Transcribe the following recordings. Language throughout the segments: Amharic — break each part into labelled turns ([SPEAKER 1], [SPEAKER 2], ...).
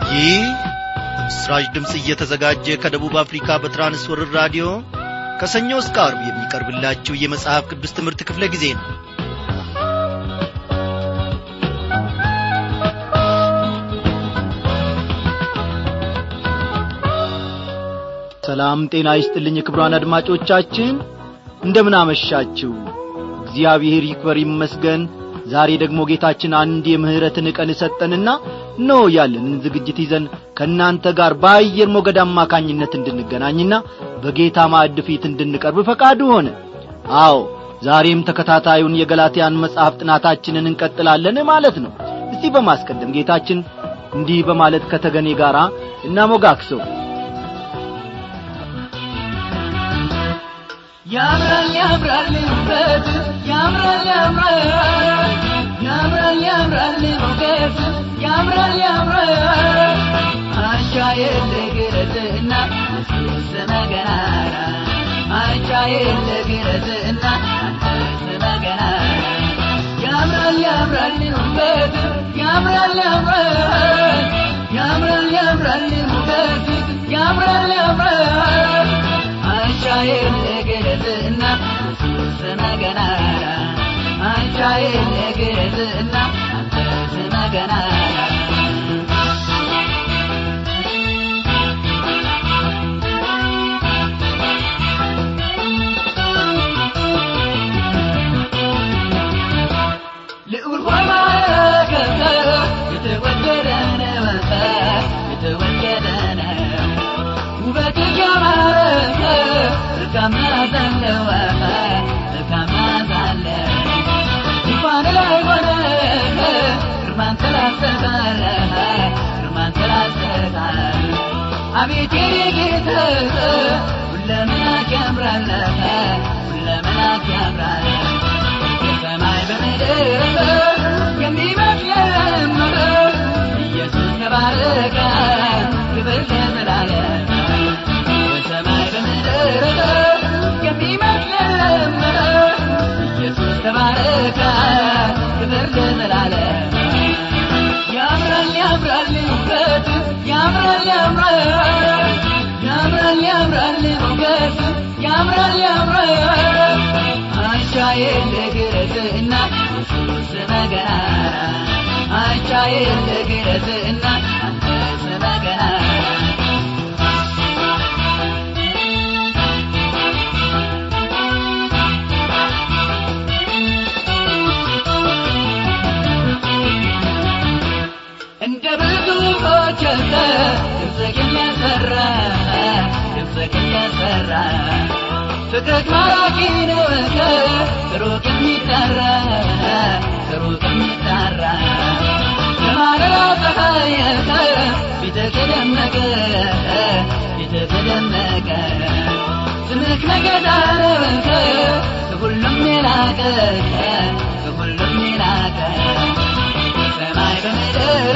[SPEAKER 1] ይህ በምስራች ድምፅ እየተዘጋጀ ከደቡብ አፍሪካ በትራንስወርር ራዲዮ ከሰኞ እስከ አርብ የሚቀርብላችሁ የመጽሐፍ ቅዱስ ትምህርት ክፍለ ጊዜ ነው ሰላም ጤና ይስጥልኝ ክብሯን አድማጮቻችን እንደምን አመሻችሁ እግዚአብሔር ይክበር ይመስገን ዛሬ ደግሞ ጌታችን አንድ የምህረትን ቀን ሰጠንና ኖ ያለንን ዝግጅት ይዘን ከእናንተ ጋር በአየር ሞገድ አማካኝነት እንድንገናኝና በጌታ ማዕድ ፊት እንድንቀርብ ፈቃዱ ሆነ አዎ ዛሬም ተከታታዩን የገላትያን መጽሐፍ ጥናታችንን እንቀጥላለን ማለት ነው እስቲ በማስቀደም ጌታችን እንዲህ በማለት ከተገኔ ጋር እናሞጋክሰው
[SPEAKER 2] ያምራል ያምራል ውበት ያምራል ያምራል ያምራል ያምራል ሞገስ ያምራል ያምራል አንቻ የለ ግረትና ኢየሱስ መገናና አንቻ የለ ግረትና አንተስ መገናና ያምራል ያምራል ውበት ያምራል ያምራል ያምራል ያምራል ሞገስ ያምራል ያምራል አንቻዬን ለግረዝና ኢየሱስ መገናና አንቻዬን ለግረዝና አንተስ መገናና ልዑል ሆይ ማረከተ የተወደደ ነው የተወደደ ነው ውበትህ ያማረ መልካም ናዛለው መልካም ናዛለው ዙፋን ላይ ሆነ ግርማን ተላሰታል ግርማን ተላሰታል አቤት የኔ ጌታ ሁለመናክ ያምራል ሁለመናክ ያምራል በሰማይ በምድር የሚመስል ኢየሱስ ተባረከ ክብር ለዘላለም በሰማይ በምድር የሚመስል ኢየሱስ ተባረከ ክብር ለዘላለም ያምራል ያምራል ውበት ያምራል ያምራል ያምራል ያምራል ሞገስ ያምራል ያምራል አንቻ የለ ግረዝና ኢየሱስ መገናና አንቻ የለ ግረዝና አንተስ መገናና እንደ ብዙዎች ድምፅህን ያሰራ ድምፅህን ያሰራ ፍቅርህ ማራኪ ነው ከሩቅ የሚጠራ ከሩቅ የሚጠራ የማለዳ ፀሐይ ፊትህ ደመቀ ፊትህ ደመቀ ስምህ ነገዳ ነው ከሁሉም የላቀ ከሁሉም የላቀ ሰማይ በምድር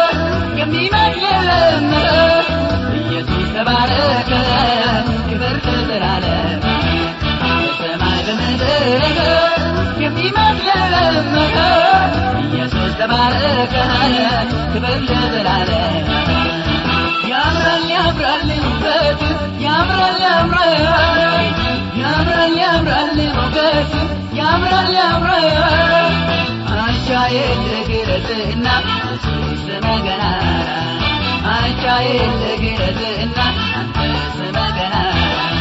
[SPEAKER 2] የሚመስልም ኢየሱስ ተባረከ ክብር ለዘላለም በሰማይ በምድር የሚመስልም ኢየሱስ ተባረከ ክብር ለዘላለም ያምራል ያምራል ውበት ያምራል ያምራል ያምራል ያምራል ሞገስ ያምራል ያምራል አንቻ የለ ግረዝና ኢየሱስ መገናና አንቻ የለ ግረዝና አንተስ መገናና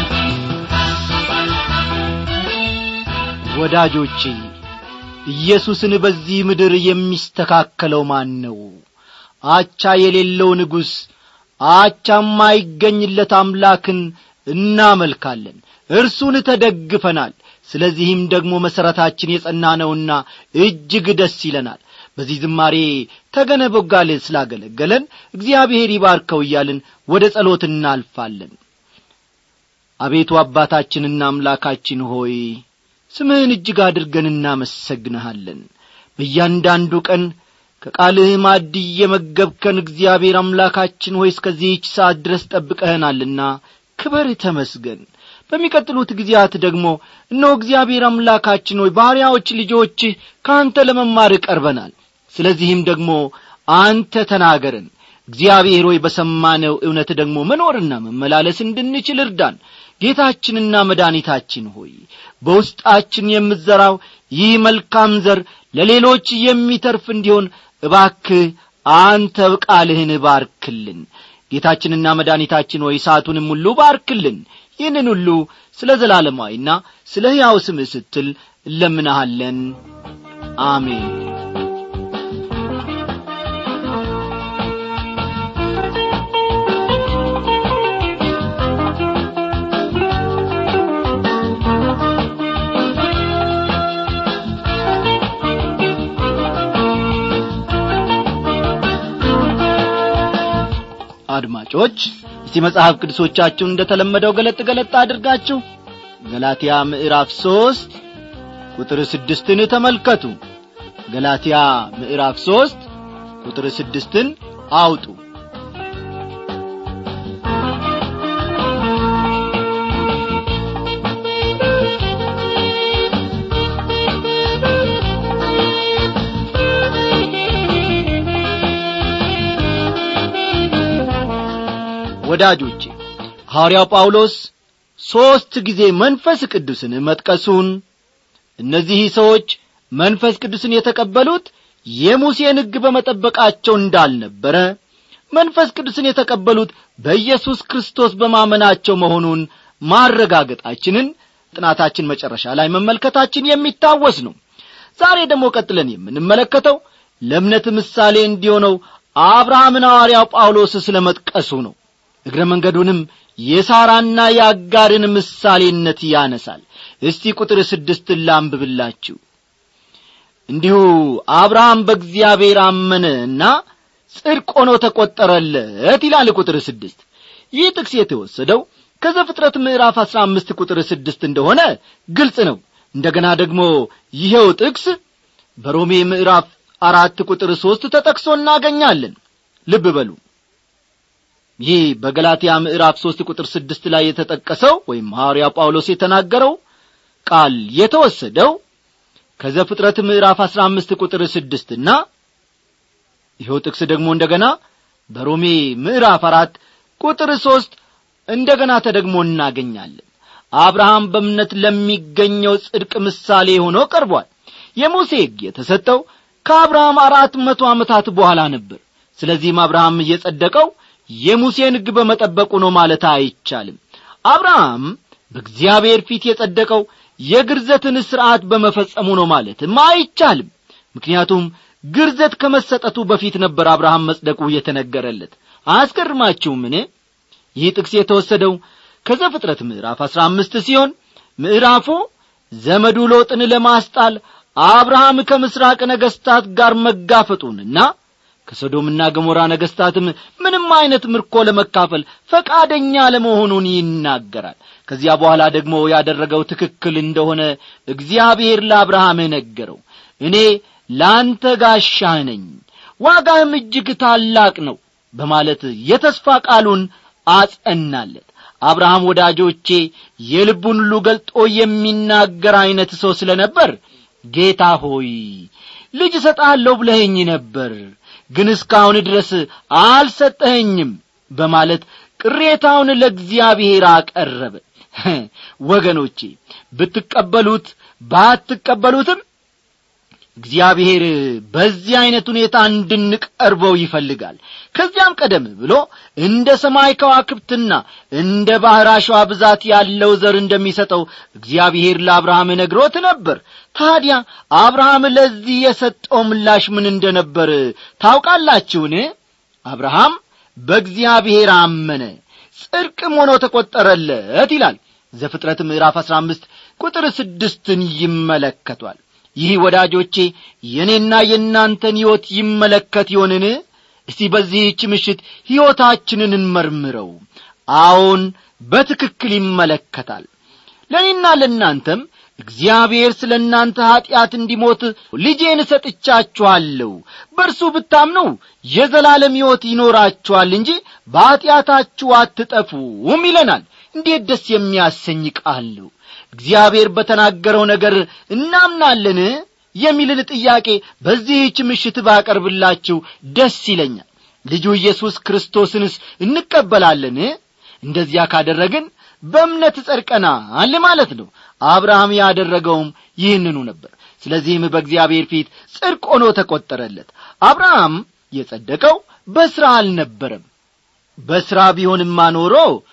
[SPEAKER 1] ወዳጆቼ ኢየሱስን በዚህ ምድር የሚስተካከለው ማን ነው አቻ የሌለው ንጉሥ አቻ የማይገኝለት አምላክን እናመልካለን እርሱን ተደግፈናል ስለዚህም ደግሞ መሠረታችን የጸና ነውና እጅግ ደስ ይለናል በዚህ ዝማሬ ተገነ ቦጋሌ ስላገለገለን እግዚአብሔር ይባርከው እያልን ወደ ጸሎት እናልፋለን አቤቱ አባታችንና አምላካችን ሆይ ስምህን እጅግ አድርገን እናመሰግንሃለን በእያንዳንዱ ቀን ከቃልህ ማድ እየመገብከን እግዚአብሔር አምላካችን ሆይ እስከዚህች ሰዓት ድረስ ጠብቀህናልና ክበር ተመስገን በሚቀጥሉት ጊዜያት ደግሞ እነሆ እግዚአብሔር አምላካችን ሆይ ባሪያዎች ልጆችህ ከአንተ ለመማር ቀርበናል ስለዚህም ደግሞ አንተ ተናገረን እግዚአብሔር ሆይ በሰማነው እውነት ደግሞ መኖርና መመላለስ እንድንችል እርዳን ጌታችንና መድኃኒታችን ሆይ በውስጣችን የምትዘራው ይህ መልካም ዘር ለሌሎች የሚተርፍ እንዲሆን እባክህ አንተ ቃልህን ባርክልን ጌታችንና መድኃኒታችን ሆይ ሰዓቱንም ሁሉ ባርክልን ይህንን ሁሉ ስለ ዘላለማዊና ስለ ሕያው ስምህ ስትል እለምናሃለን አሜን አድማጮች እስቲ መጽሐፍ ቅዱሶቻችሁን እንደ ተለመደው ገለጥ ገለጥ አድርጋችሁ ገላትያ ምዕራፍ ሦስት ቁጥር ስድስትን ተመልከቱ ገላትያ ምዕራፍ ሦስት ቁጥር ስድስትን አውጡ ወዳጆቼ ሐዋርያው ጳውሎስ ሦስት ጊዜ መንፈስ ቅዱስን መጥቀሱን እነዚህ ሰዎች መንፈስ ቅዱስን የተቀበሉት የሙሴን ሕግ በመጠበቃቸው እንዳልነበረ መንፈስ ቅዱስን የተቀበሉት በኢየሱስ ክርስቶስ በማመናቸው መሆኑን ማረጋገጣችንን ጥናታችን መጨረሻ ላይ መመልከታችን የሚታወስ ነው ዛሬ ደግሞ ቀጥለን የምንመለከተው ለእምነት ምሳሌ እንዲሆነው አብርሃምን ሐዋርያው ጳውሎስ ስለ መጥቀሱ ነው እግረ መንገዱንም የሳራና የአጋርን ምሳሌነት ያነሳል እስቲ ቁጥር ስድስትን ላንብብላችሁ እንዲሁ አብርሃም በእግዚአብሔር አመነና ጽድቅ ሆኖ ተቈጠረለት ይላል ቁጥር ስድስት ይህ ጥቅስ የተወሰደው ከዘፍጥረት ምዕራፍ አሥራ አምስት ቁጥር ስድስት እንደሆነ ግልጽ ነው እንደገና ደግሞ ይኸው ጥቅስ በሮሜ ምዕራፍ አራት ቁጥር ሦስት ተጠቅሶ እናገኛለን ልብ በሉ ይህ በገላትያ ምዕራፍ ሦስት ቁጥር ስድስት ላይ የተጠቀሰው ወይም ሐዋርያ ጳውሎስ የተናገረው ቃል የተወሰደው ከዘፍጥረት ምዕራፍ አሥራ አምስት ቁጥር ስድስትና ይኸው ጥቅስ ደግሞ እንደገና በሮሜ ምዕራፍ አራት ቁጥር ሦስት እንደገና ተደግሞ እናገኛለን አብርሃም በእምነት ለሚገኘው ጽድቅ ምሳሌ ሆኖ ቀርቧል የሙሴ ሕግ የተሰጠው ከአብርሃም አራት መቶ ዓመታት በኋላ ነበር ስለዚህም አብርሃም እየጸደቀው የሙሴን ሕግ በመጠበቁ ነው ማለት አይቻልም አብርሃም በእግዚአብሔር ፊት የጸደቀው የግርዘትን ሥርዓት በመፈጸሙ ነው ማለትም አይቻልም ምክንያቱም ግርዘት ከመሰጠቱ በፊት ነበር አብርሃም መጽደቁ የተነገረለት አያስገርማችሁምን ይህ ጥቅስ የተወሰደው ከዘፍጥረት ምዕራፍ አሥራ አምስት ሲሆን ምዕራፉ ዘመዱ ሎጥን ለማስጣል አብርሃም ከምሥራቅ ነገሥታት ጋር መጋፈጡንና ከሶዶምና ገሞራ ነገሥታትም ምንም አይነት ምርኮ ለመካፈል ፈቃደኛ ለመሆኑን ይናገራል ከዚያ በኋላ ደግሞ ያደረገው ትክክል እንደሆነ እግዚአብሔር ለአብርሃም ነገረው እኔ ለአንተ ጋሻህ ነኝ ዋጋህም እጅግ ታላቅ ነው በማለት የተስፋ ቃሉን አጸናለት አብርሃም ወዳጆቼ የልቡን ሁሉ ገልጦ የሚናገር ዐይነት ሰው ስለ ነበር ጌታ ሆይ ልጅ እሰጣለሁ ብለኸኝ ነበር ግን እስካሁን ድረስ አልሰጠኸኝም በማለት ቅሬታውን ለእግዚአብሔር አቀረበ ወገኖቼ ብትቀበሉት ባትቀበሉትም እግዚአብሔር በዚህ ዐይነት ሁኔታ እንድንቀርበው ይፈልጋል ከዚያም ቀደም ብሎ እንደ ሰማይ ከዋክብትና እንደ ባሕር አሸዋ ብዛት ያለው ዘር እንደሚሰጠው እግዚአብሔር ለአብርሃም ነግሮት ነበር ታዲያ አብርሃም ለዚህ የሰጠው ምላሽ ምን እንደነበር ታውቃላችሁን አብርሃም በእግዚአብሔር አመነ ጽድቅም ሆኖ ተቈጠረለት ይላል ዘፍጥረት ምዕራፍ አሥራ አምስት ቁጥር ስድስትን ይመለከቷል ይህ ወዳጆቼ የእኔና የእናንተን ሕይወት ይመለከት ይሆንን እስቲ በዚህች ምሽት ሕይወታችንን እንመርምረው አዎን በትክክል ይመለከታል ለእኔና ለእናንተም እግዚአብሔር ስለ እናንተ ኀጢአት እንዲሞት ልጄን እሰጥቻችኋለሁ በእርሱ ብታምኑ የዘላለም ሕይወት ይኖራችኋል እንጂ በኀጢአታችሁ አትጠፉም ይለናል እንዴት ደስ የሚያሰኝ ቃል ነው እግዚአብሔር በተናገረው ነገር እናምናለን የሚልን ጥያቄ በዚህች ምሽት ባቀርብላችሁ ደስ ይለኛል ልጁ ኢየሱስ ክርስቶስንስ እንቀበላለን እንደዚያ ካደረግን በእምነት ጸድቀናል ማለት ነው አብርሃም ያደረገውም ይህንኑ ነበር ስለዚህም በእግዚአብሔር ፊት ጽድቅ ሆኖ ተቈጠረለት አብርሃም የጸደቀው በሥራ አልነበረም በሥራ ቢሆንማ ኖሮ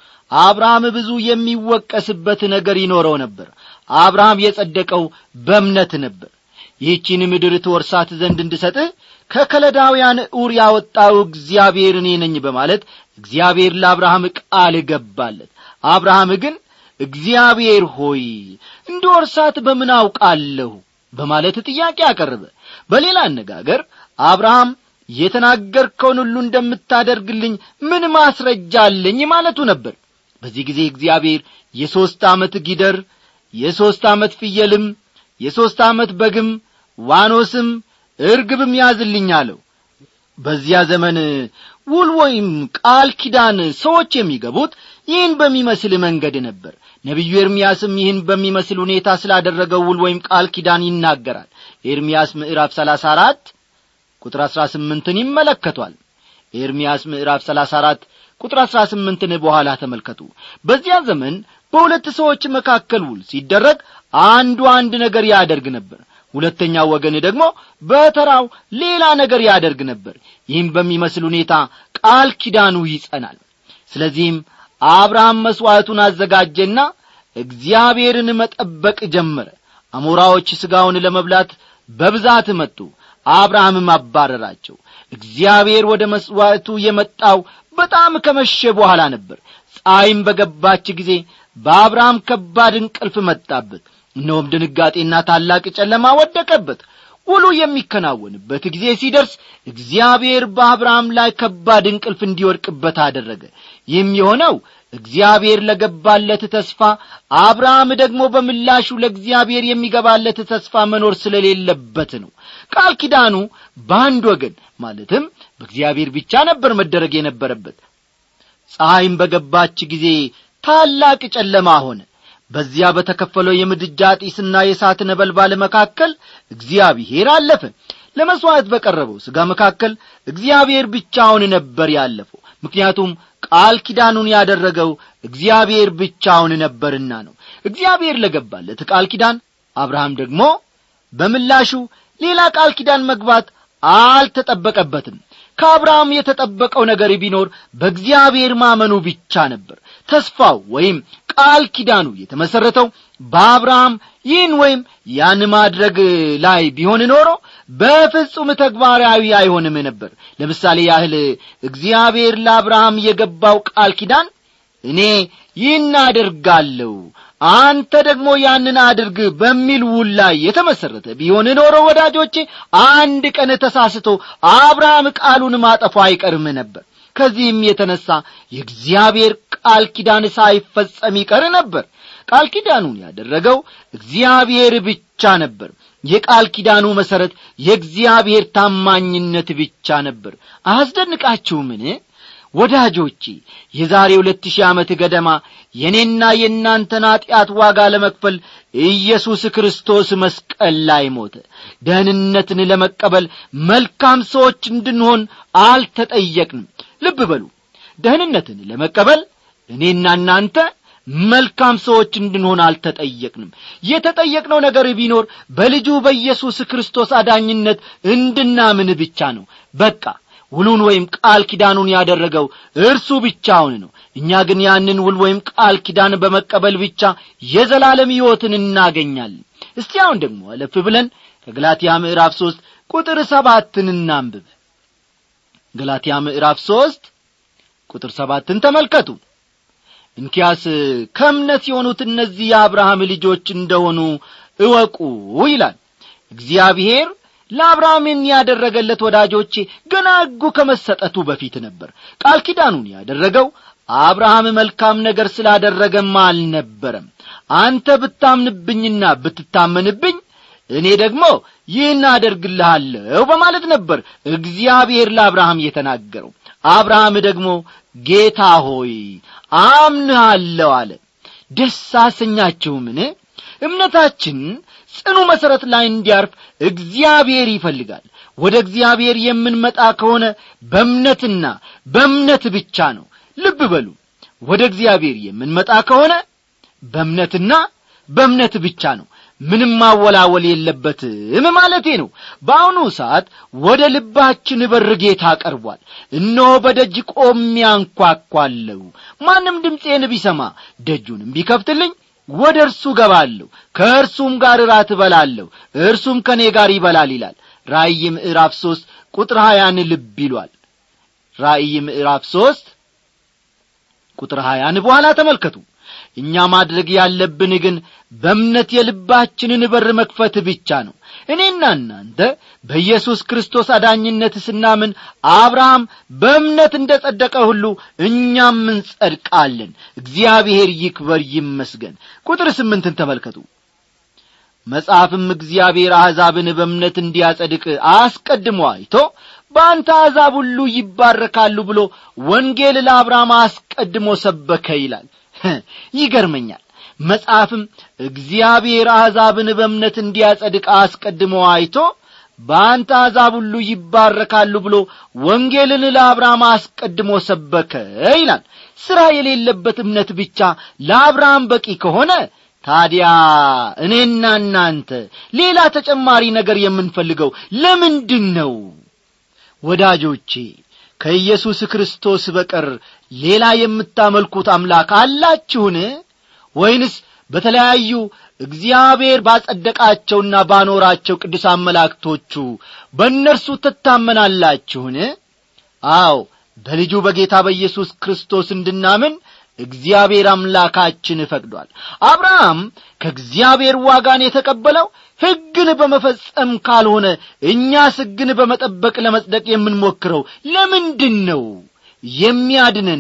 [SPEAKER 1] አብርሃም ብዙ የሚወቀስበት ነገር ይኖረው ነበር አብርሃም የጸደቀው በእምነት ነበር ይህቺን ምድር ትወርሳት ዘንድ እንድሰጥህ ከከለዳውያን ዑር ያወጣው እግዚአብሔር እኔ ነኝ በማለት እግዚአብሔር ለአብርሃም ቃል ገባለት አብርሃም ግን እግዚአብሔር ሆይ እንድወርሳት በምን አውቃለሁ በማለት ጥያቄ አቀረበ በሌላ አነጋገር አብርሃም የተናገርከውን ሁሉ እንደምታደርግልኝ ምን ማስረጃ አለኝ ማለቱ ነበር በዚህ ጊዜ እግዚአብሔር የሦስት ዓመት ጊደር የሦስት ዓመት ፍየልም የሦስት ዓመት በግም ዋኖስም እርግብም ያዝልኝ አለው በዚያ ዘመን ውል ወይም ቃል ኪዳን ሰዎች የሚገቡት ይህን በሚመስል መንገድ ነበር ነቢዩ ኤርምያስም ይህን በሚመስል ሁኔታ ስላደረገው ውል ወይም ቃል ኪዳን ይናገራል ኤርምያስ ምዕራፍ ሰላሳ አራት ቁጥር አሥራ ስምንትን ይመለከቷል ኤርምያስ ምዕራፍ ሰላሳ አራት ቁጥር አሥራ ስምንትን በኋላ ተመልከቱ በዚያ ዘመን በሁለት ሰዎች መካከል ውል ሲደረግ አንዱ አንድ ነገር ያደርግ ነበር ሁለተኛው ወገን ደግሞ በተራው ሌላ ነገር ያደርግ ነበር ይህም በሚመስል ሁኔታ ቃል ኪዳኑ ይጸናል ስለዚህም አብርሃም መሥዋዕቱን አዘጋጀና እግዚአብሔርን መጠበቅ ጀመረ አሞራዎች ሥጋውን ለመብላት በብዛት መጡ አብርሃምም አባረራቸው እግዚአብሔር ወደ መሥዋዕቱ የመጣው በጣም ከመሸ በኋላ ነበር ፀሐይም በገባች ጊዜ በአብርሃም ከባድ እንቅልፍ መጣበት እነሆም ድንጋጤና ታላቅ ጨለማ ወደቀበት ውሉ የሚከናወንበት ጊዜ ሲደርስ እግዚአብሔር በአብርሃም ላይ ከባድ እንቅልፍ እንዲወድቅበት አደረገ ይህም የሆነው እግዚአብሔር ለገባለት ተስፋ አብርሃም ደግሞ በምላሹ ለእግዚአብሔር የሚገባለት ተስፋ መኖር ስለሌለበት ነው ቃል ኪዳኑ በአንድ ወገን ማለትም በእግዚአብሔር ብቻ ነበር መደረግ የነበረበት ፀሐይም በገባች ጊዜ ታላቅ ጨለማ ሆነ በዚያ በተከፈለው የምድጃ ጢስና የእሳት ነበልባል መካከል እግዚአብሔር አለፈ ለመሥዋዕት በቀረበው ሥጋ መካከል እግዚአብሔር ብቻውን ነበር ያለፈው ምክንያቱም ቃል ኪዳኑን ያደረገው እግዚአብሔር ብቻውን ነበርና ነው እግዚአብሔር ለገባለት ቃል ኪዳን አብርሃም ደግሞ በምላሹ ሌላ ቃል ኪዳን መግባት አልተጠበቀበትም ከአብርሃም የተጠበቀው ነገር ቢኖር በእግዚአብሔር ማመኑ ብቻ ነበር ተስፋው ወይም ቃል ኪዳኑ የተመሠረተው በአብርሃም ይህን ወይም ያን ማድረግ ላይ ቢሆን ኖሮ በፍጹም ተግባራዊ አይሆንም ነበር ለምሳሌ ያህል እግዚአብሔር ለአብርሃም የገባው ቃል ኪዳን እኔ ይህን አደርጋለሁ አንተ ደግሞ ያንን አድርግ በሚል ውል ላይ የተመሠረተ ቢሆን ኖሮ ወዳጆቼ አንድ ቀን ተሳስቶ አብርሃም ቃሉን ማጠፉ አይቀርም ነበር ከዚህም የተነሣ የእግዚአብሔር ቃል ኪዳን ሳይፈጸም ይቀር ነበር ቃል ኪዳኑን ያደረገው እግዚአብሔር ብቻ ነበር የቃል ኪዳኑ መሠረት የእግዚአብሔር ታማኝነት ብቻ ነበር አያስደንቃችሁምን ወዳጆቼ የዛሬ ሁለት ሺህ ዓመት ገደማ የእኔና የእናንተን ኀጢአት ዋጋ ለመክፈል ኢየሱስ ክርስቶስ መስቀል ላይ ሞተ ደህንነትን ለመቀበል መልካም ሰዎች እንድንሆን አልተጠየቅንም ልብ በሉ ደህንነትን ለመቀበል እኔና እናንተ መልካም ሰዎች እንድንሆን አልተጠየቅንም የተጠየቅነው ነገር ቢኖር በልጁ በኢየሱስ ክርስቶስ አዳኝነት እንድናምን ብቻ ነው በቃ ውሉን ወይም ቃል ኪዳኑን ያደረገው እርሱ ብቻውን ነው እኛ ግን ያንን ውል ወይም ቃል ኪዳን በመቀበል ብቻ የዘላለም ሕይወትን እናገኛለን እስቲ አሁን ደግሞ አለፍ ብለን ከገላትያ ምዕራፍ ሦስት ቁጥር ሰባትን እናንብብ ገላትያ ምዕራፍ ሦስት ቁጥር ሰባትን ተመልከቱ እንኪያስ ከእምነት የሆኑት እነዚህ የአብርሃም ልጆች እንደሆኑ እወቁ ይላል እግዚአብሔር ለአብርሃምን ያደረገለት ወዳጆቼ ገና ሕጉ ከመሰጠቱ በፊት ነበር ቃል ኪዳኑን ያደረገው አብርሃም መልካም ነገር ስላደረገም አልነበረም አንተ ብታምንብኝና ብትታመንብኝ እኔ ደግሞ ይህን አደርግልሃለሁ በማለት ነበር እግዚአብሔር ለአብርሃም የተናገረው አብርሃም ደግሞ ጌታ ሆይ አምንሃለሁ አለ ደስ አሰኛችሁምን እምነታችን ጽኑ መሠረት ላይ እንዲያርፍ እግዚአብሔር ይፈልጋል ወደ እግዚአብሔር የምንመጣ ከሆነ በእምነትና በእምነት ብቻ ነው ልብ በሉ ወደ እግዚአብሔር የምንመጣ ከሆነ በእምነትና በእምነት ብቻ ነው ምንም ማወላወል የለበትም ማለቴ ነው በአሁኑ ሰዓት ወደ ልባችን በር ጌታ ቀርቧል እነሆ በደጅ ቆሜ አንኳኳለሁ ማንም ድምፄን ቢሰማ ደጁንም ቢከፍትልኝ ወደ እርሱ ገባለሁ ከእርሱም ጋር እራት እበላለሁ እርሱም ከእኔ ጋር ይበላል ይላል ራእይ ምዕራፍ ሦስት ቁጥር ሀያን ልብ ይሏል ራእይ ምዕራፍ ሦስት ቁጥር ሀያን በኋላ ተመልከቱ እኛ ማድረግ ያለብን ግን በእምነት የልባችንን በር መክፈት ብቻ ነው እኔና እናንተ በኢየሱስ ክርስቶስ አዳኝነት ስናምን አብርሃም በእምነት እንደ ጸደቀ ሁሉ እኛም እንጸድቃለን እግዚአብሔር ይክበር ይመስገን ቁጥር ስምንትን ተመልከቱ መጽሐፍም እግዚአብሔር አሕዛብን በእምነት እንዲያጸድቅ አስቀድሞ አይቶ በአንተ አሕዛብ ሁሉ ይባረካሉ ብሎ ወንጌል ለአብርሃም አስቀድሞ ሰበከ ይላል ይገርመኛል መጽሐፍም እግዚአብሔር አሕዛብን በእምነት እንዲያጸድቅ አስቀድሞ አይቶ በአንተ አሕዛብ ሁሉ ይባረካሉ ብሎ ወንጌልን ለአብርሃም አስቀድሞ ሰበከ ይላል ሥራ የሌለበት እምነት ብቻ ለአብርሃም በቂ ከሆነ ታዲያ እኔና እናንተ ሌላ ተጨማሪ ነገር የምንፈልገው ለምንድን ነው ወዳጆቼ ከኢየሱስ ክርስቶስ በቀር ሌላ የምታመልኩት አምላክ አላችሁን ወይንስ በተለያዩ እግዚአብሔር ባጸደቃቸውና ባኖራቸው ቅዱሳን መላእክቶቹ በእነርሱ ትታመናላችሁን አዎ በልጁ በጌታ በኢየሱስ ክርስቶስ እንድናምን እግዚአብሔር አምላካችን ፈቅዷል አብርሃም ከእግዚአብሔር ዋጋን የተቀበለው ሕግን በመፈጸም ካልሆነ እኛስ ሕግን በመጠበቅ ለመጽደቅ የምንሞክረው ለምንድን ነው የሚያድነን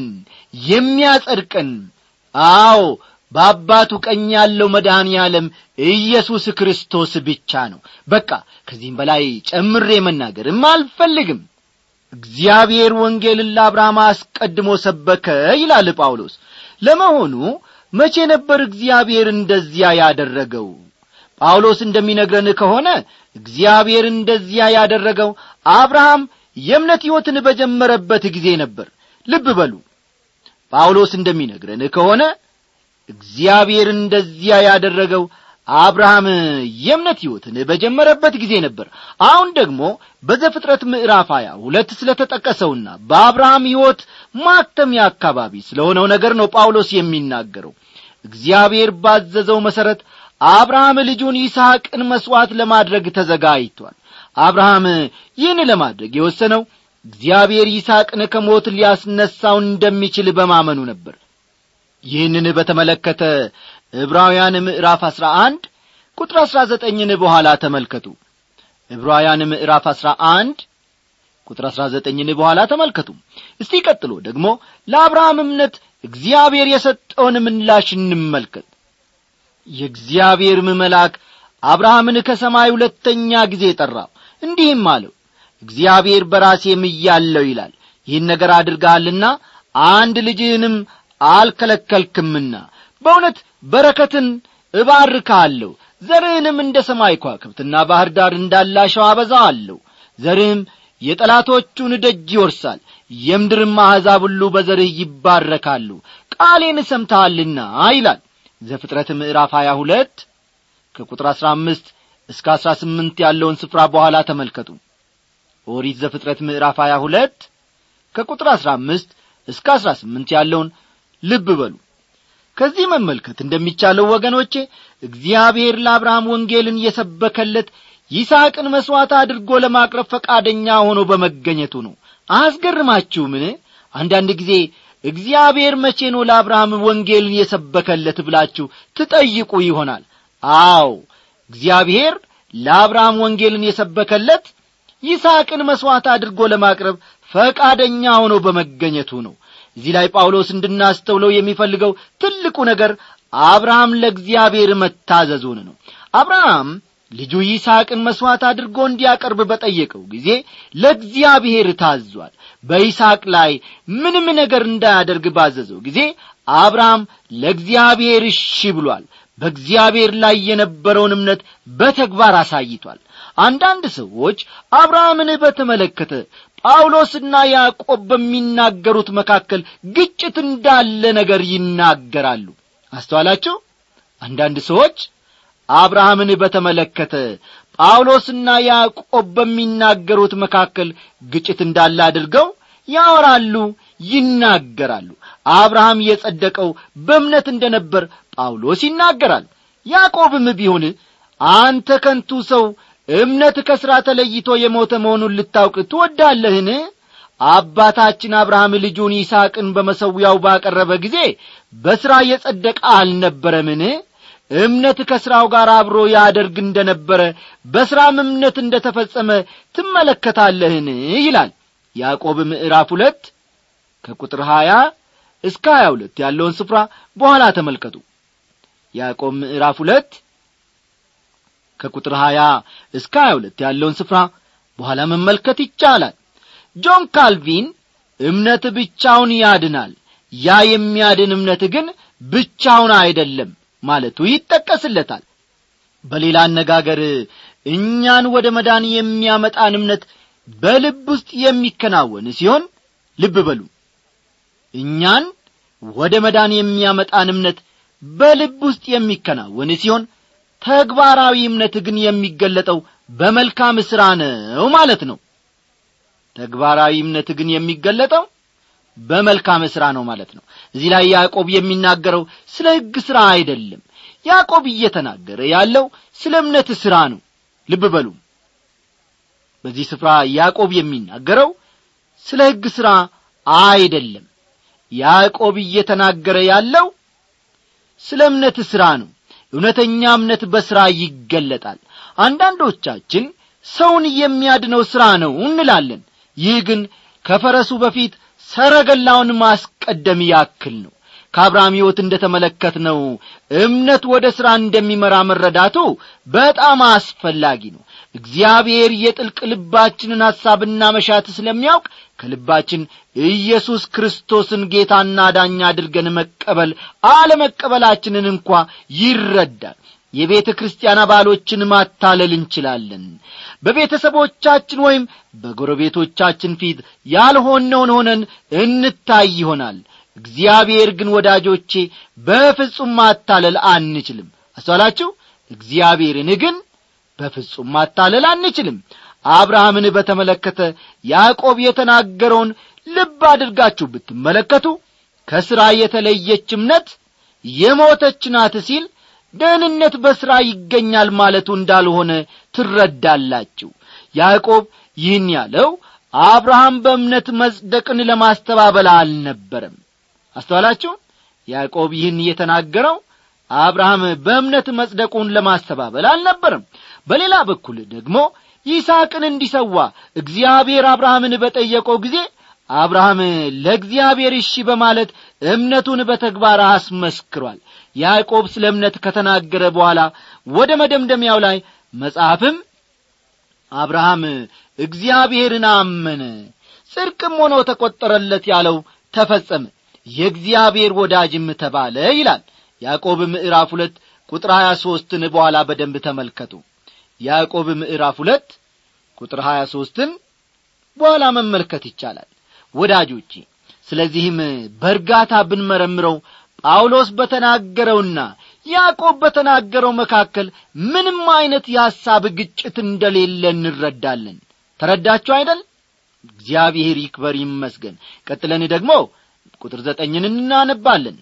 [SPEAKER 1] የሚያጸድቀን አዎ በአባቱ ቀኝ ያለው መድኃኔ ዓለም ኢየሱስ ክርስቶስ ብቻ ነው በቃ ከዚህም በላይ ጨምሬ መናገርም አልፈልግም እግዚአብሔር ወንጌልን ለአብርሃም አስቀድሞ ሰበከ ይላል ጳውሎስ ለመሆኑ መቼ ነበር እግዚአብሔር እንደዚያ ያደረገው ጳውሎስ እንደሚነግረን ከሆነ እግዚአብሔር እንደዚያ ያደረገው አብርሃም የእምነት ሕይወትን በጀመረበት ጊዜ ነበር ልብ በሉ ጳውሎስ እንደሚነግረን ከሆነ እግዚአብሔር እንደዚያ ያደረገው አብርሃም የእምነት ሕይወትን በጀመረበት ጊዜ ነበር አሁን ደግሞ በዘፍጥረት ምዕራፍ ሀያ ሁለት ስለ ተጠቀሰውና በአብርሃም ሕይወት ማተሚያ አካባቢ ስለሆነው ነገር ነው ጳውሎስ የሚናገረው እግዚአብሔር ባዘዘው መሠረት አብርሃም ልጁን ይስሐቅን መሥዋዕት ለማድረግ ተዘጋጅቷል አብርሃም ይህን ለማድረግ የወሰነው እግዚአብሔር ይስሐቅን ከሞት ሊያስነሳው እንደሚችል በማመኑ ነበር ይህንን በተመለከተ ዕብራውያን ምዕራፍ አሥራ አንድ ቁጥር አሥራ ዘጠኝን በኋላ ተመልከቱ ዕብራውያን ምዕራፍ አሥራ አንድ ቁጥር አሥራ ዘጠኝን በኋላ ተመልከቱ እስቲ ቀጥሎ ደግሞ ለአብርሃም እምነት እግዚአብሔር የሰጠውን ምላሽ እንመልከት የእግዚአብሔርም መልአክ አብርሃምን ከሰማይ ሁለተኛ ጊዜ ጠራው እንዲህም አለው እግዚአብሔር በራሴ ምያለው ይላል ይህን ነገር አድርገሃልና አንድ ልጅህንም አልከለከልክምና በእውነት በረከትን እባርካለሁ ዘርህንም እንደ ሰማይ ኳክብትና ባሕር ዳር እንዳላሸው አበዛዋለሁ ዘርህም የጠላቶቹን ደጅ ይወርሳል የምድርም አሕዛብ ሁሉ በዘርህ ይባረካሉ ቃሌን ሰምተሃልና ይላል ዘፍጥረት ምዕራፍ ሀያ ሁለት ከቁጥር አሥራ አምስት እስከ አሥራ ስምንት ያለውን ስፍራ በኋላ ተመልከቱ ኦሪት ዘፍጥረት ምዕራፍ ሀያ ሁለት ከቁጥር አሥራ አምስት እስከ አሥራ ስምንት ያለውን ልብ በሉ ከዚህ መመልከት እንደሚቻለው ወገኖቼ እግዚአብሔር ለአብርሃም ወንጌልን የሰበከለት ይስሐቅን መሥዋዕት አድርጎ ለማቅረብ ፈቃደኛ ሆኖ በመገኘቱ ነው አያስገርማችሁምን አንዳንድ ጊዜ እግዚአብሔር መቼ ነው ለአብርሃም ወንጌልን የሰበከለት ብላችሁ ትጠይቁ ይሆናል አዎ እግዚአብሔር ለአብርሃም ወንጌልን የሰበከለት ይስሐቅን መሥዋዕት አድርጎ ለማቅረብ ፈቃደኛ ሆኖ በመገኘቱ ነው እዚህ ላይ ጳውሎስ እንድናስተውለው የሚፈልገው ትልቁ ነገር አብርሃም ለእግዚአብሔር መታዘዙን ነው አብርሃም ልጁ ይስሐቅን መሥዋዕት አድርጎ እንዲያቀርብ በጠየቀው ጊዜ ለእግዚአብሔር ታዟል በይስሐቅ ላይ ምንም ነገር እንዳያደርግ ባዘዘው ጊዜ አብርሃም ለእግዚአብሔር እሺ ብሏል በእግዚአብሔር ላይ የነበረውን እምነት በተግባር አሳይቷል አንዳንድ ሰዎች አብርሃምን በተመለከተ ጳውሎስና ያዕቆብ በሚናገሩት መካከል ግጭት እንዳለ ነገር ይናገራሉ አስተዋላችሁ አንዳንድ ሰዎች አብርሃምን በተመለከተ ጳውሎስና ያዕቆብ በሚናገሩት መካከል ግጭት እንዳለ አድርገው ያወራሉ ይናገራሉ አብርሃም የጸደቀው በእምነት እንደ ነበር ጳውሎስ ይናገራል ያዕቆብም ቢሆን አንተ ከንቱ ሰው እምነት ከሥራ ተለይቶ የሞተ መሆኑን ልታውቅ ትወዳለህን አባታችን አብርሃም ልጁን ይስሐቅን በመሠዊያው ባቀረበ ጊዜ በሥራ የጸደቀ አልነበረምን እምነት ከሥራው ጋር አብሮ ያደርግ እንደ ነበረ በሥራም እምነት እንደ ተፈጸመ ትመለከታለህን ይላል ያዕቆብ ምዕራፍ ሁለት ከቁጥር ሀያ እስከ ሀያ ሁለት ያለውን ስፍራ በኋላ ተመልከቱ ያዕቆብ ምዕራፍ ሁለት ከቁጥር ሀያ እስከ ሀያ ሁለት ያለውን ስፍራ በኋላ መመልከት ይቻላል ጆን ካልቪን እምነት ብቻውን ያድናል ያ የሚያድን እምነት ግን ብቻውን አይደለም ማለቱ ይጠቀስለታል በሌላ አነጋገር እኛን ወደ መዳን የሚያመጣን እምነት በልብ ውስጥ የሚከናወን ሲሆን ልብ በሉ እኛን ወደ መዳን የሚያመጣን እምነት በልብ ውስጥ የሚከናወን ሲሆን ተግባራዊ እምነት ግን የሚገለጠው በመልካም ሥራ ነው ማለት ነው ተግባራዊ እምነት ግን የሚገለጠው በመልካም ሥራ ነው ማለት ነው እዚህ ላይ ያዕቆብ የሚናገረው ስለ ሕግ ሥራ አይደለም ያዕቆብ እየተናገረ ያለው ስለ እምነት ሥራ ነው ልብ በሉ በዚህ ስፍራ ያዕቆብ የሚናገረው ስለ ሕግ ሥራ አይደለም ያዕቆብ እየተናገረ ያለው ስለ እምነት ሥራ ነው እውነተኛ እምነት በሥራ ይገለጣል አንዳንዶቻችን ሰውን የሚያድነው ሥራ ነው እንላለን ይህ ግን ከፈረሱ በፊት ሰረገላውን ማስቀደም ያክል ነው ከአብርሃም ሕይወት እንደ ተመለከትነው እምነት ወደ ሥራ እንደሚመራ መረዳቱ በጣም አስፈላጊ ነው እግዚአብሔር የጥልቅ ልባችንን ሐሳብና መሻት ስለሚያውቅ ከልባችን ኢየሱስ ክርስቶስን ጌታና ዳኛ አድርገን መቀበል አለመቀበላችንን እንኳ ይረዳል የቤተ ክርስቲያን አባሎችን ማታለል እንችላለን በቤተሰቦቻችን ወይም በጎረቤቶቻችን ፊት ያልሆነውን ሆነን እንታይ ይሆናል እግዚአብሔር ግን ወዳጆቼ በፍጹም ማታለል አንችልም አስተዋላችሁ እግዚአብሔርን ግን በፍጹም ማታለል አንችልም አብርሃምን በተመለከተ ያዕቆብ የተናገረውን ልብ አድርጋችሁ ብትመለከቱ ከሥራ የተለየች እምነት የሞተች ናት ሲል ደህንነት በሥራ ይገኛል ማለቱ እንዳልሆነ ትረዳላችሁ ያዕቆብ ይህን ያለው አብርሃም በእምነት መጽደቅን ለማስተባበል አልነበረም አስተዋላችሁ ያዕቆብ ይህን የተናገረው አብርሃም በእምነት መጽደቁን ለማስተባበል አልነበረም በሌላ በኩል ደግሞ ይስሐቅን እንዲሰዋ እግዚአብሔር አብርሃምን በጠየቀው ጊዜ አብርሃም ለእግዚአብሔር እሺ በማለት እምነቱን በተግባር አስመስክሯል ያዕቆብ ስለ እምነት ከተናገረ በኋላ ወደ መደምደሚያው ላይ መጽሐፍም አብርሃም እግዚአብሔርን አመነ ጽድቅም ሆኖ ተቈጠረለት ያለው ተፈጸመ የእግዚአብሔር ወዳጅም ተባለ ይላል ያዕቆብ ምዕራፍ ሁለት ቁጥር ሀያ ሦስትን በኋላ በደንብ ተመልከቱ ያዕቆብ ምዕራፍ ሁለት ቁጥር ሀያ ሦስትን በኋላ መመልከት ይቻላል ወዳጆቼ ስለዚህም በእርጋታ ብንመረምረው ጳውሎስ በተናገረውና ያዕቆብ በተናገረው መካከል ምንም ዐይነት የሐሳብ ግጭት እንደሌለ እንረዳለን ተረዳችሁ አይደል እግዚአብሔር ይክበር ይመስገን ቀጥለን ደግሞ ቁጥር ዘጠኝን እናነባለን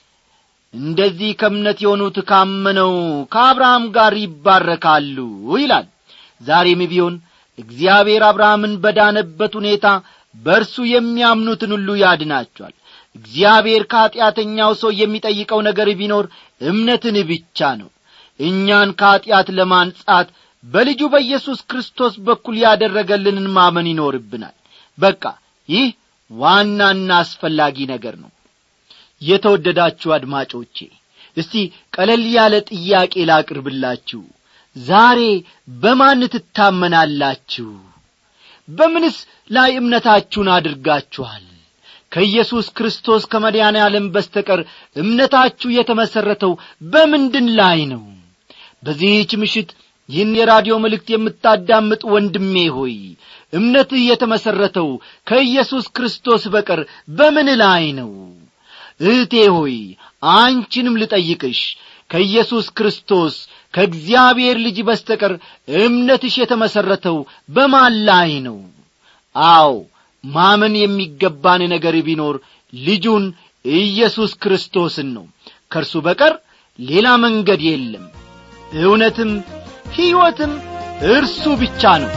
[SPEAKER 1] እንደዚህ ከእምነት የሆኑት ካመነው ከአብርሃም ጋር ይባረካሉ ይላል ዛሬም ቢሆን እግዚአብሔር አብርሃምን በዳነበት ሁኔታ በእርሱ የሚያምኑትን ሁሉ ያድናቸዋል እግዚአብሔር ከኀጢአተኛው ሰው የሚጠይቀው ነገር ቢኖር እምነትን ብቻ ነው እኛን ከኀጢአት ለማንጻት በልጁ በኢየሱስ ክርስቶስ በኩል ያደረገልንን ማመን ይኖርብናል በቃ ይህ ዋናና አስፈላጊ ነገር ነው የተወደዳችሁ አድማጮቼ እስቲ ቀለል ያለ ጥያቄ ላቅርብላችሁ ዛሬ በማን ትታመናላችሁ በምንስ ላይ እምነታችሁን አድርጋችኋል ከኢየሱስ ክርስቶስ ከመድኃኔ ዓለም በስተቀር እምነታችሁ የተመሠረተው በምንድን ላይ ነው በዚህች ምሽት ይህን የራዲዮ መልእክት የምታዳምጥ ወንድሜ ሆይ እምነትህ የተመሠረተው ከኢየሱስ ክርስቶስ በቀር በምን ላይ ነው እህቴ ሆይ አንቺንም ልጠይቅሽ ከኢየሱስ ክርስቶስ ከእግዚአብሔር ልጅ በስተቀር እምነትሽ የተመሠረተው በማን ላይ ነው አዎ ማመን የሚገባን ነገር ቢኖር ልጁን ኢየሱስ ክርስቶስን ነው ከእርሱ በቀር ሌላ መንገድ የለም እውነትም ሕይወትም እርሱ ብቻ ነው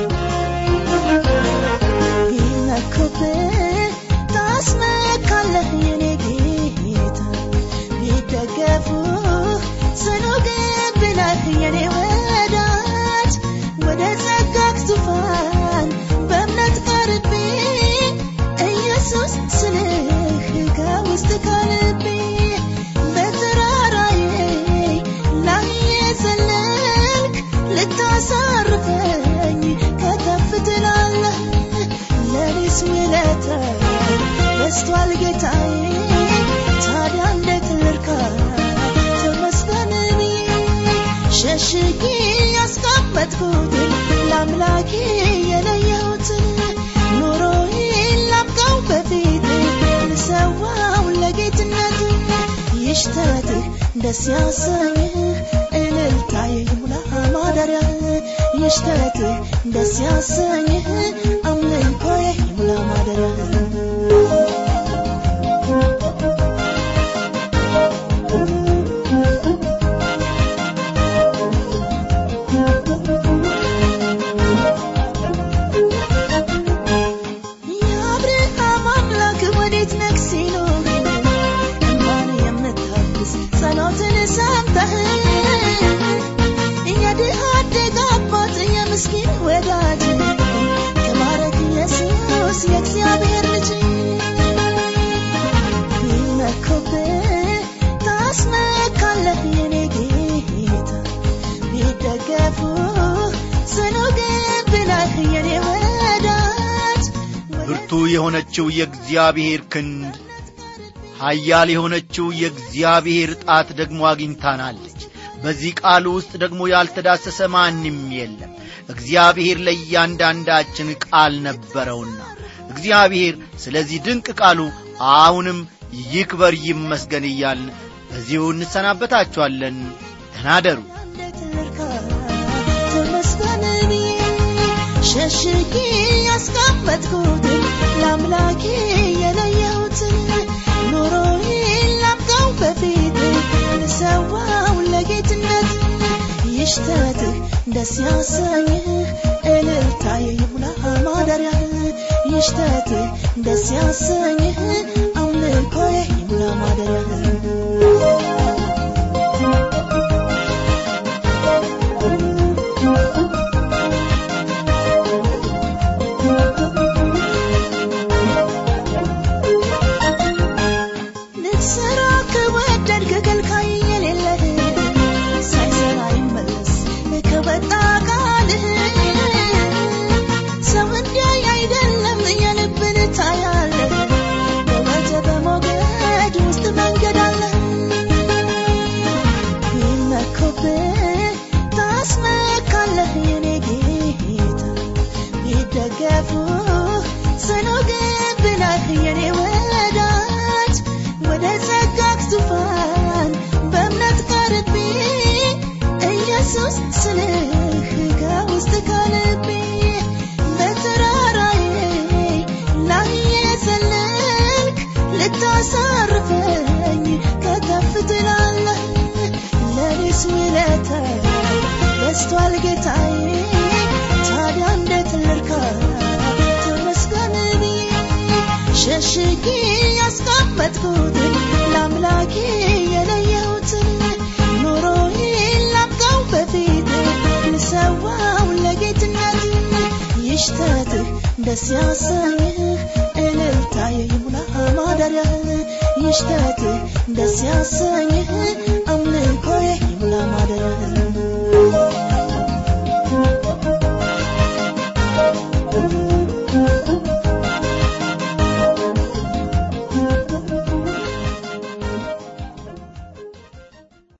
[SPEAKER 3] ቢመኩብህ ታስመካለህ የኔ ጌታ ቢደገፉህ ጽኑ ግንብ ነህ የኔ ወዳጅ ወደ ጸጋህ ዙፋን በእምነት ቀርቤ ኢየሱስ ስልህ ከውስጥ ከልቤ በተራራዬ ላይ የዘለልክ ልታሳርፈኝ ከተፍ ትላለህ ለኔስ ውለታ በስቷል ጌታዬ ታዲያ እንዴት ልርካ ተመስገን ብዬ ሸሽጌ ያስቀመጥኩትን ለአምላኬ የለየሁትን ኑሮዬን ላብቃው በፊት ልሰዋው ለጌትነት ይሽተትህ ደስ ያሰኝህ እልልታዬ ይሙላ ማደሪያ ይሽተትህ ደስ ያሰኝህ አምልኮዬ ይሙላ ማደሪያ የአብርሃም አምላክ ወዴት ነህ ሲሉህ እንባን የምታብስ ጸሎትን ሰምተህ የድሃ አደግ አባት የምስኪን ወዳጅ ተባረክ ኢየሱስ የእግዚአብሔር ልጅ ቢመኩብህ ታስመካለህ የኔ ጌታ ቢደገፉህ ጽኑ ግንብ ነህ የኔ ወዳጅ
[SPEAKER 1] ብርቱ የሆነችው የእግዚአብሔር ክንድ ኃያል የሆነችው የእግዚአብሔር ጣት ደግሞ አግኝታናለች በዚህ ቃሉ ውስጥ ደግሞ ያልተዳሰሰ ማንም የለም እግዚአብሔር ለእያንዳንዳችን ቃል ነበረውና እግዚአብሔር ስለዚህ ድንቅ ቃሉ አሁንም ይክበር ይመስገን እያልን በዚሁ እንሰናበታችኋለን ተናደሩ
[SPEAKER 3] ተመስገን ብዬ ሸሽጌ ያስቀመጥኩትን ለአምላኬ የለየሁትን ኑሮዬን ላብቃው በፊት ልሰዋው ለጌትነት ይሽተትህ ደስ ያሰኝህ እልልታዬ ይሙላ ማደሪያ ይሽተትህ ደስ ያሰኝህ አምልኮዬ ይሙላ ማደሪያ ልትሰራ ከወደድክ ከልካይ የሌለህ ሳይሰራ ይመለስ ከወጣ ቃልህ ሰው እንዲያይ አይደለም የልብን ታያለህ በወጀ በሞገድ ውስጥ መንገድ አለ ቢመኩብህ ታስመካለህ የኔ ጌታ ቢደገፉህ ጽኑ ግንብ ነህ የኔ ወዳጅ ወደ ጸጋህ ዙፋን በእምነት ቀርቤ ኢየሱስ ስልህ ከውስጥ ከልቤ በተራራዬ ላይ የዘለልክ ልታሳርፈኝ ከተፍ ትላለህ ለኔስ ውለታ በስቷል ጌታዬ ታዲያ እንዴት ልርካ ተመስገን ብዬ ሸሽጌ ያስቀመጥኩትን ለአምላኬ የለየሁትን ኑሮዬን ላብቃው በፊት ልሰዋው ለጌትነት ይሽተትህ ደስ ያሰኝህ እልልታዬ ይሙላ ማደሪያ ይሽተትህ ደስ ያሰኝህ አምልኮዬ ይሙላ ማደሪያ